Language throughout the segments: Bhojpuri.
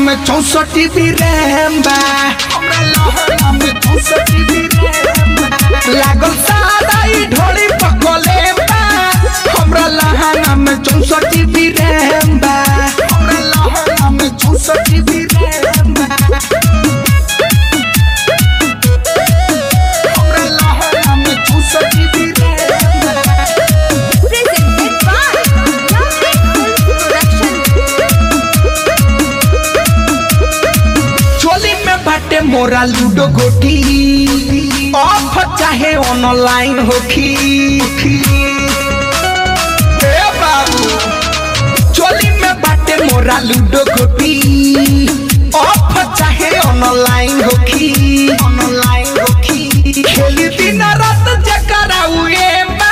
में चौसठ जीबी रैम बा हमरा लहंगा में चौसठ जीबी रैम बा लागल सादा ई ढोली पकले बा हमरा लहंगा में चौसठ जीबी रैम बा हमरा लहंगा में चौसठ जीबी रैम बा हमरा लहंगा में चौसठ जीबी रैम बा Presented by Young Production. चोली में बाटे मोरा लूडो गोटी ऑफ चाहे ऑनलाइन होखी ए बाबू चोली में बाटे मोरा लूडो गोटी ऑफ चाहे ऑनलाइन होखी ऑनलाइन होखी खेली दिन रात जकरा उए बा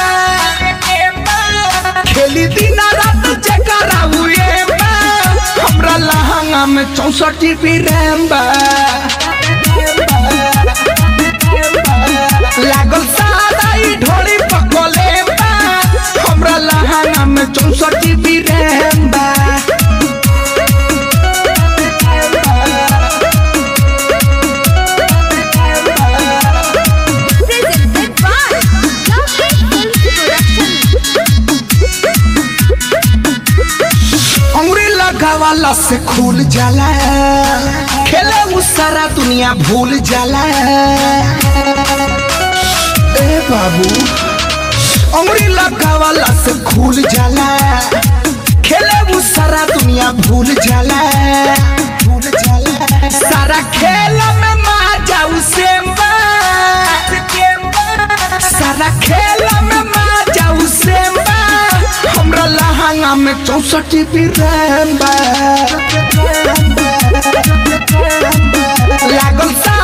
खेली दिन रात जकरा उए बा हमरा लहंगा में चौसठ जीबी रैम बा लागल सादा ई ढोली पकले बा हमरा लहंगा में चौसठ जीबी रैम बा Presented by Young Production. अंगुरी लगावाला से खुल जाला खेले उ सारा दुनिया भूल जाला ए बाबू अंगुरी लगावाला से खुल जाला खेले उ सारा दुनिया भूल जाला भूल जाला सारा खेल में मजा उसे बा सारा खेल में मजा उसे बा हमरा लहंगा में चौसठ जीबी रैम बा लागल सा